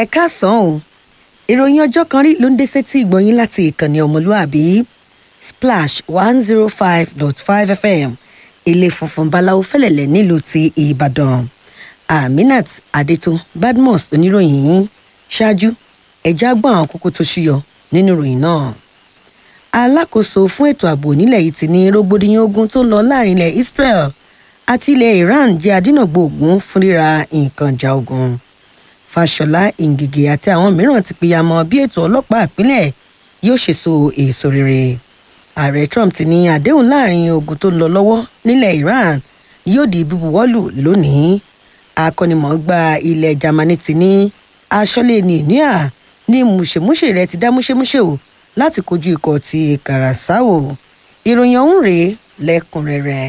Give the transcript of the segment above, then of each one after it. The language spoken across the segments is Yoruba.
ẹ káàsán o ìròyìn ọjọ́ kan rí ló ń dé sétí ìgbọ̀nyín láti ìkànnì ọmọlúàbí splash one zero five dot five fm ilé funfun báláwo fẹlẹ̀lẹ̀ nílùú ti ìbàdàn aminat adétún badmus oníròyìn yín ṣáájú ẹ̀já gbọ́n àwọn kókó tó ṣúyọ nínú ìròyìn náà alákòóso fún ètò ààbò nílẹ̀ yìí ti ní rògbòdìyàn ogun tó ń lọ láàrin ilẹ̀ israel àti ilẹ̀ iran jẹ́ adínàgbò ogun fún ríra nǹkan ìjà ogun fàṣọlá ìngìgì àti àwọn mìíràn ti pìyàmọ bí ètò ọlọ́pàá ìpínlẹ̀ yóò ṣe so èso rere ààrẹ trump ti ní àdéhùn láàrin ogun tó ń lọ lọ́wọ́ nílẹ̀ iran yóò di bíbuwọ́lù lónìí akọ́nimọ̀ọ́gbà ilẹ̀ germany ti ní aṣọ́lé ní ìníà ní mùṣemúṣe rẹ ti dá múṣemúṣe o láti kojú ikọ̀ ti kàràsáwò ìròyìn ọ̀hún rèé lẹ́kùnrẹ́rẹ́.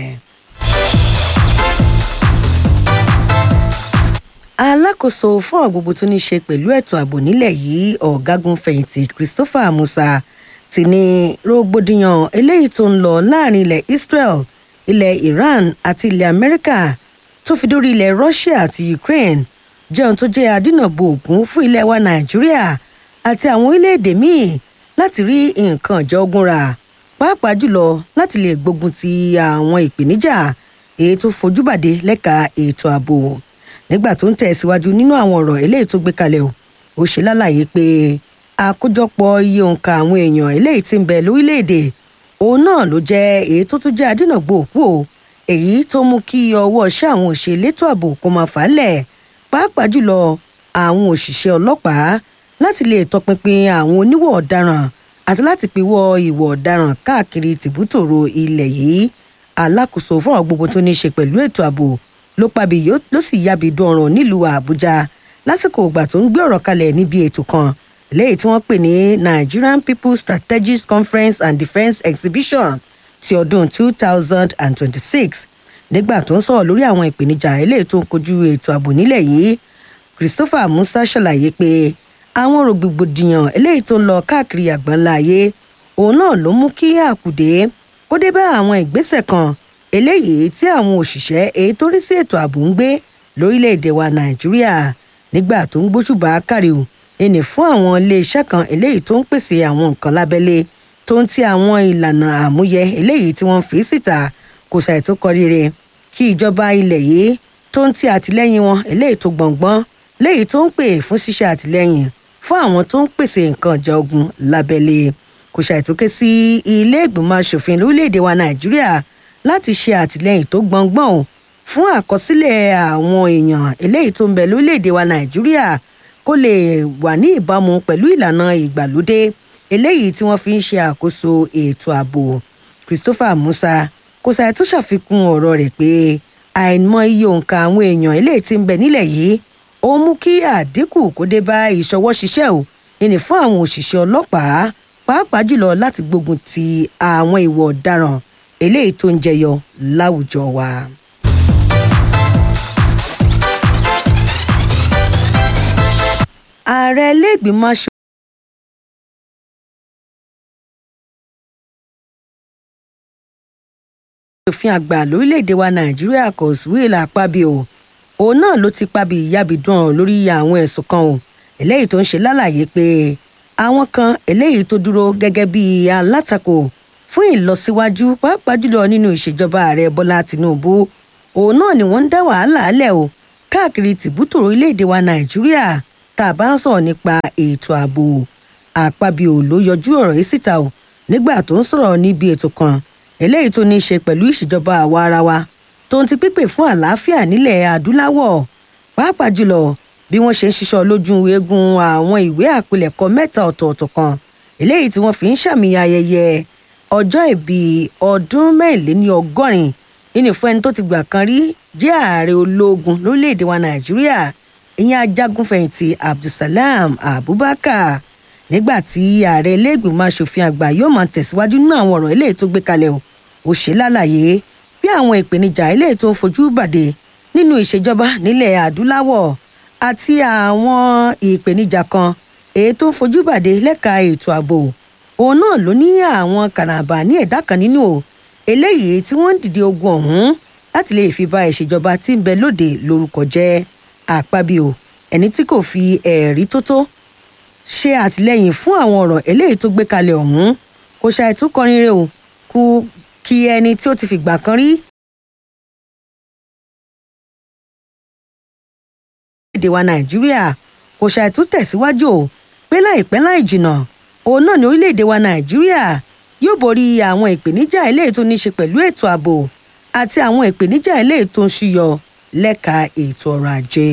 alákòóso fún ọ̀rọ̀ gbogbo tó ní í ṣe pẹ̀lú ètò ààbò nílẹ̀ yìí ọ̀gágun fẹ̀yìntì christopher musa ti ní rògbòdìyàn eléyìí tó ń lọ láàrin ilẹ̀ israel ilẹ̀ iran àti ilẹ̀ amẹ́ríkà tó fi dórí ilẹ̀ russia àti ukraine jẹ́ ohun tó jẹ́ adínàbò ògún fún ilẹ̀ wa nàìjíríà àti àwọn orílẹ̀-èdè míì láti rí nǹkan ìjọ ogun rà pàápàá jùlọ láti lè gbógun ti àwọn ìpèníjà èyí tó fojú bàdé lẹ́ka ètò ààbò nígbà tó ń tẹ̀síwájú nínú àwọn ọ̀rọ̀ eléyìí tó gbé kalẹ̀ o ó ṣe lálàyé pé àkójọpọ̀ iye òǹkà àwọn èèyàn eléyìí ti ń bẹ lórílẹ̀‐èdè òun náà ló jẹ́ èyí tó tún jẹ́ adínàgbò òkú o èyí tó mú kí ọwọ́ iṣẹ́ àwọn òṣèlétò ààbò kó máa fà á lẹ̀ pàápàá jùlọ àwọn òṣìṣẹ́ ọlọ́pàá láti lè tọpinpin àwọn oníwọ̀ ọ̀daràn àti láti pinwọ́ ìwọ̀ ọ̀daràn káàkiri tìbútòrò ilẹ̀ yìí alákòóso fún àwọn gbogbo tó ní í ṣe pẹ̀lú ètò ààbò ló pàbí ló sì yábi dún ọ̀ràn nílùú àbújá lásìkò ìgbà tó ń gbé ọ̀rọ̀ kalẹ̀ níbi ètò kan léyìí tí wọ́n pè ní nigerian people strategic conference and defence exhibition ti ọdún two thousand and twenty-six nígbà tó ń sọ̀rọ̀ lórí àwọn ìpèníjà eléyìí tó ń kojú ètò ààbò nílẹ̀ yìí christopher musa ṣàlàyé pé àwọn rògbòdìyàn eléyìí tó ń lọ káàkiri àgbáńlá ayé òun náà ló mú kí àkùdé kó dé bá àwọn ìgbésẹ̀ kan eléyìí tí àwọn òṣìṣẹ́ èyí tó rí sí ètò ààbò ń gbé lórílẹ̀‐èdè wa nàìjíríà nígbà tó ń gbóṣùbà káríò ẹnì fún àwọn iléeṣẹ́ kan eléyìí tó ń pèsè àwọn nǹkan lábẹ́lé tó ń ti àwọn ìlànà àmúyẹ eléyìí tí wọ́n fi síta kò ṣàìtó kọ rere kí ìjọba ilẹ̀ yìí tó ń ti àtìlẹ́yìn wọn eléyìí tó gbọ̀ngbọ́n léyìí tó ń pè fún ṣíṣe àtìlẹ́yìn fún àwọn tó ń pèsè nǹkan ìjà ogun lábẹ́lé kò ṣàìtókè sí ilé ìgbìmọ̀ asòfin lórílẹ̀‐èdè wa nàìjíríà láti ṣe àtìlẹyìn tó gbọngbọn o fún àkọsílẹ̀ àwọn èèyàn eléyìí tó ń bẹ lórílẹ̀‐èdè wa nàìjíríà kó lè wà ní ìbámu pẹ̀lú ìlànà ìgbàlódé eléyìí tí wọ́n fi ń ṣe àkóso ètò ààbò christopher musa kò ṣàì tún ṣàfikún ọ̀rọ̀ rẹ̀ pé àìmọ iye òǹkà àwọn èèyàn eléyìí tí ń bẹ nílẹ̀ yìí ó mú kí àdínkù kó dé bá ìṣọwọ́ ṣiṣẹ́ o ìní fún àwọn òṣìṣẹ́ ọlọ́pàá pàápàá jùlọ láti gbógun ti àwọn ìwọ̀ ọ̀daràn eléyìí tó ń jẹyọ láwùjọ wa. ààrẹ iléègbìmọ̀ aṣọ. òfin àgbà lórílẹ̀‐èdè wa nàìjíríà kọ̀sùwìlà pàbíò òun náà ló ti pàbí ìyábìdùn ọ̀rọ̀ lórí àwọn ẹ̀sùn kan o eléyìí tó ń ṣe lálàyé pé àwọn kan eléyìí tó dúró gẹ́gẹ́ bíi alátakò fún ìlọsíwájú pàápàá jùlọ nínú ìṣèjọba ààrẹ bọlá tìǹbù òun náà ni wọn ń dá wàhálà lẹ o káàkiri tìbútò orílẹ̀-èdè wa nàìjíríà tá a bá ń sọ̀rọ̀ nípa ètò ààbò àpabio ló yọjú ọ̀rọ̀ yìí síta o nígbà tó ń sọ̀rọ̀ níbi ètò kan eléyìí tó ní í ṣe pẹ̀lú ìṣèjọba àwa ara wa tó ń ti pípè fún àlàáfíà nílẹ̀ adúláwọ̀ pàápàá jùlọ bí wọ́n ṣe ń ṣiṣọ́ lójú eegun àwọn ìwé àpilẹ̀kọ mẹ́ta ọ̀tọ̀ọ̀tọ̀ kan eléyìí tí wọ́n fi ń ṣàmì ayẹyẹ ọjọ́ ìbí ọdún mẹ́rìnléní ọgọ́rin ìní fún ẹni tó ti gbà kan rí jẹ́ ààrẹ ológun lórílẹ̀‐èdè wa nàìjíríà ìyẹn ajagunfẹ̀yìntì abdulsalam abubakar nígbà tí ààrẹ iléègbìmọ̀ asòfin àgbà yóò máa tẹ̀síwájú nínú àwọn ọ̀rọ̀ eléyìí tó gbé kalẹ̀ o ó ṣe lálàyé bí àwọn ìpèníjà eléyìí tó ń fojú bàdé nínú ìṣèjọba nílẹ̀ adúláwọ̀ àti àwọn ìpèníjà kan èyí tó ń fojú bàdé lẹ́ka ètò ààbò òun náà ló ní àwọn kàràbà ní ẹ̀dá kan nínú o eléyìí tí wọ́n ń dìde ogun ọ̀hún láti lè fi ba ìṣèjọba tí ń bẹ lóde lórúkọ jẹ́ àpábíò ẹni tí kò fi ẹ̀rí tó tó ṣe àtìlẹ́yìn fún àwọn ọ̀rọ̀ eléyìí tó gbé kalẹ̀ ọ̀hún kò ṣàìtú kọrin rẹ̀ o kú kí ẹni tí ó ti fìgbà kan rí èdè wa nàìjíríà kò ṣàìtú tẹ̀síwájú o pé láìpẹ́ láì jìnnà òun náà ní orílẹ̀-èdè wa nàìjíríà yóò borí àwọn ìpèníjà eléyìí tó ní í ṣe pẹ̀lú ètò ààbò àti àwọn ìpèníjà eléyìí tó ń ṣúyọ lẹ́ka ètò ọrọ̀ ajé.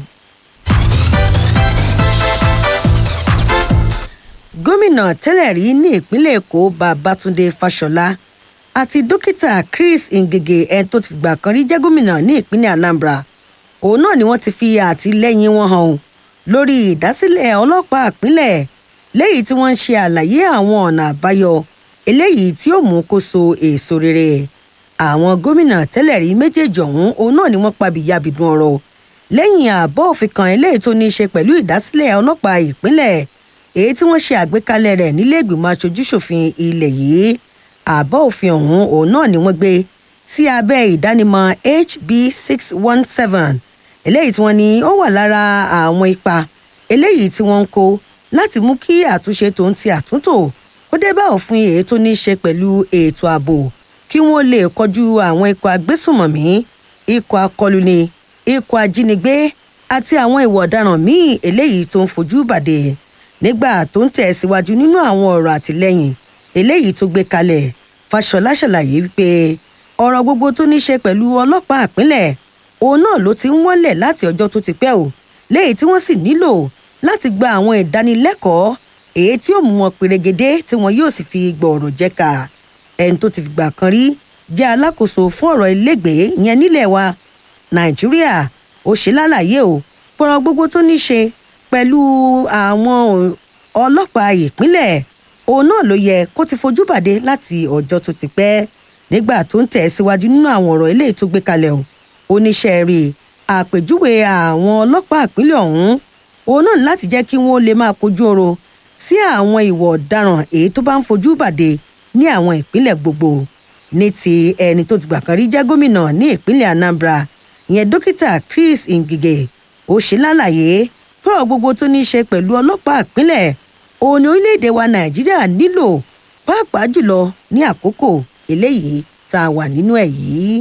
gómìnà tẹ́lẹ̀ rí ní ìpínlẹ̀ èkó babátúndé fáṣọlá àti dókítà chris ngige ẹni tó ti fìgbà kan rí jẹ́ gómìnà ní ìpínlẹ̀ anambra òun náà ni wọ́n ti fi àtìlẹ́yìn wọn hàn lórí ìdásílẹ̀ ọlọ́pàá ìpínlẹ̀ lẹ́yìn tí wọ́n ń ṣe àlàyé àwọn ọ̀nà àbáyọ eléyìí tí ó mú kó so èso rere àwọn gómìnà tẹ́lẹ̀ rí méjèèjì ọ̀hún òun náà ni wọ́n pabi yabidun ọ̀rọ̀ lẹ́yìn àbọ̀ òfin kan eléyìí tó ní í ṣe pẹ̀lú ìdásílẹ̀ ọlọ́pàá ìpínlẹ̀ èyí tí wọ́n ṣe àgbékalẹ̀ rẹ̀ nílé ìgbìmọ̀ aṣojúṣòfin ilẹ̀ yìí àbọ̀ òfin ọ̀hún òun náà ni wọ́n gbé sí abẹ́ ìdánimọ̀ hb six one seven eléyìí tí wọ́n ní ó wà lára àwọn ipa eléyìí tí wọ́n ń kó láti mú kí àtúnṣe tó ń ti àtúntò ó dé bá òfin èyí tó ní í ṣe pẹ̀lú ètò ààbò kí wọ́n lè kọjú àwọn ikọ̀ agbésùmọ̀mí ikọ̀ akọlùni ikọ̀ ajínigbé àti àwọn ìwà ọ̀daràn míì eléyìí tó ń fojú bàdé nígbà tó ń tẹ̀ síwájú nínú àwọn ọ̀rọ̀ àtìlẹ́yìn eléyìí tó gbé kalẹ̀ fàṣọlá ṣàlàyé wípé ọ̀rọ̀ gbogbo tó ní í ṣe pẹ̀lú ọlọ́pàá ìpínlẹ̀ òun náà ló ti ń wọ́lẹ̀ láti ọjọ́ tó ti pẹ́ o léyìí tí wọ́n sì nílò láti gba àwọn ìdánilẹ́kọ̀ọ́ èyí tí ó mú wọn pèrègede tí wọn yóò sì fi gbọ̀ọ̀rọ̀ jẹ́ka ẹni tó ti fìgbà kan rí jẹ́ alákòóso fún ọ̀rọ̀ ilégbèé ìyẹn nílẹ̀ wa nàìjíríà ó ṣe lálàyé o pọ̀rọ̀ gbogbo tó ní ṣe pẹ̀lú àwọn ọlọ́pàá ìpínlẹ̀ òun náà ló yẹ kó ti fojú bàdé láti ọjọ́ tó ti pẹ́ nígbà tó ń tẹ̀ síwájú nínú àwọn ọ̀rọ̀ eléyìí tó gbé kalẹ̀ o oníṣẹ́ rí àpèjúwe àwọn ọlọ́pàá ìpínlẹ̀ ọ̀hún òun náà láti jẹ́ kí wọ́n lè máa kojú oro sí àwọn ìwà ọ̀daràn èyí tó bá ń fojú bàdé ní àwọn ìpínlẹ̀ gbogbo ní ti ẹni tó ti gbà kan rí jẹ́ gómìnà ní ìpínlẹ̀ anambra ìyẹn dókítà chris ngige ó ṣe lálàyé pọ̀rọ̀ gbogbo tó ní í ṣe pẹ̀lú ọlọ́pàá ìpínlẹ̀ òun ni orílẹ̀-èdè wa nàìjíríà nílò pàápàá jùlọ ní àkókò eléyìí tá a wà nínú ẹ̀ yìí.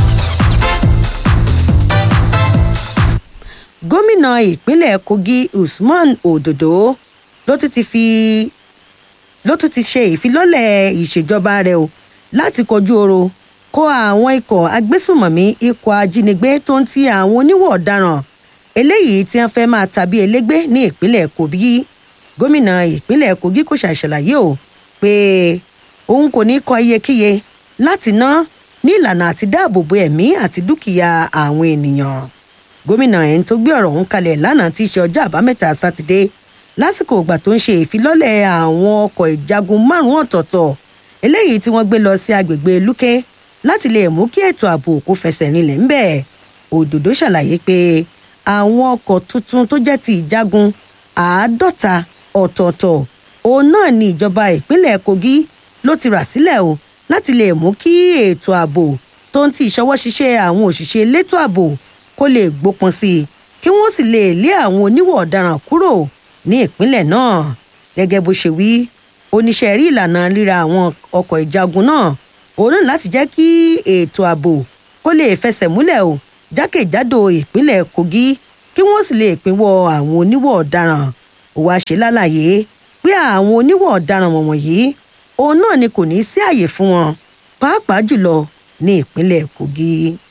gómìnà ìpínlẹ̀ kogi usman ododo ló tún ti fi ló tún ti ṣe ìfilọ́lẹ̀ ìṣèjọba rẹ̀ o láti kọjú oro kó àwọn ikọ̀ agbésùmọ̀mí ikọ̀ ajínigbé tó ń ti àwọn oníwọ̀ ọ̀daràn eléyìí tí wọ́n fẹ́ máa tàbí elégbé ní ìpínlẹ̀ kogi gómìnà ìpínlẹ̀ kogi kò ṣàṣàlàyé o pé òun kò ní kọ iyekíye láti ná ní ìlànà àti dáàbò bo ẹ̀mí àti dúkìá àwọn ènìyàn gómìnà ẹni tó gbé ọ̀rọ̀ ọ̀hún kalẹ̀ lánàá tí í ṣe ọjọ́ àbámẹ́ta sátidé lásìkò ìgbà tó ń ṣe ìfilọ́lẹ̀ àwọn ọkọ̀ ìjagun márùn-ún ọ̀tọ̀ọ̀tọ̀ eléyìí tí wọ́n gbé lọ sí agbègbè lúkẹ́ láti lè mú kí ètò ààbò kó fẹsẹ̀ rinlẹ̀ ńbẹ̀ òdòdó ṣàlàyé pé àwọn ọkọ̀ tuntun tó jẹ́ ti ìjagun àádọ́ta ọ̀tọ̀ọ̀tọ̀ òun náà ni ìjọba ìpínlẹ̀ kogi ló ti rà sílẹ̀ o láti lè mú kí ètò ààbò tó ń ti ìṣọwọ́ ṣiṣẹ́ àwọn òṣìṣẹ́ elétò ààbò kó lè gbópọn sí i kí wọ́n sì lè lé àwọn oníwọ̀ ọ̀daràn kúrò ní ìpínlẹ̀ náà gẹ́gẹ́ bó ṣe wí oníṣẹ́ rí ìlànà ríra àwọn ọkọ̀ ìjagun náà òun náà láti jẹ́ kí ètò ààbò kó lè fẹsẹ̀ múlẹ̀ o jákèjádò ìpínlẹ̀ kogi kí wọ́n sì lè pinwọ́ àwọn oníwọ̀ ọ̀daràn ó wáá ṣe lálàyé pé àwọn oníwọ̀ ọ̀daràn wọ̀nyí òun náà ni kò ní sí àyè fún wọn pàápàá jùlọ ní ìpínlẹ̀ kogi.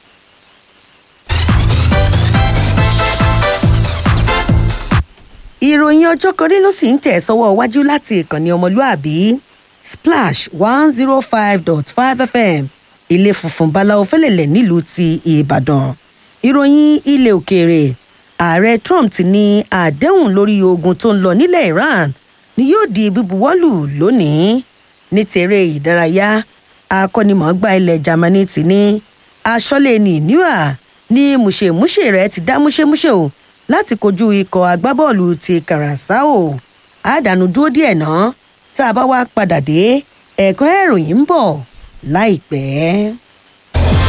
ìròyìn ọjọ́ kan rí ló sì ń tẹ̀ sọ́wọ́ iwájú láti ìkànnì ọmọlúàbí splash one zero five dot five fm ilé funfun báláwo fẹ́lẹ̀lẹ̀ nílùú ti ìbàdàn ìròyìn ilẹ̀ òkèèrè ààrẹ trump ti ní àdéhùn lórí ogun tó ń lọ nílẹ̀ iran ni yóò di bíbuwọ́lù lónìí ní tèrè ìdárayá akọ́nimọ̀ọ́gbá ilẹ̀ germany ti ní aṣọ́lé ní níwà ní mùṣemúṣe rẹ̀ ti dá múṣemúṣe o láti kojú ikọ̀ agbábọ́ọ̀lù ti karasao àdánù dúró díẹ̀ náà tá a bá wá padà dé ẹ̀kọ́ ìròyìn ń bọ̀ láìpẹ́.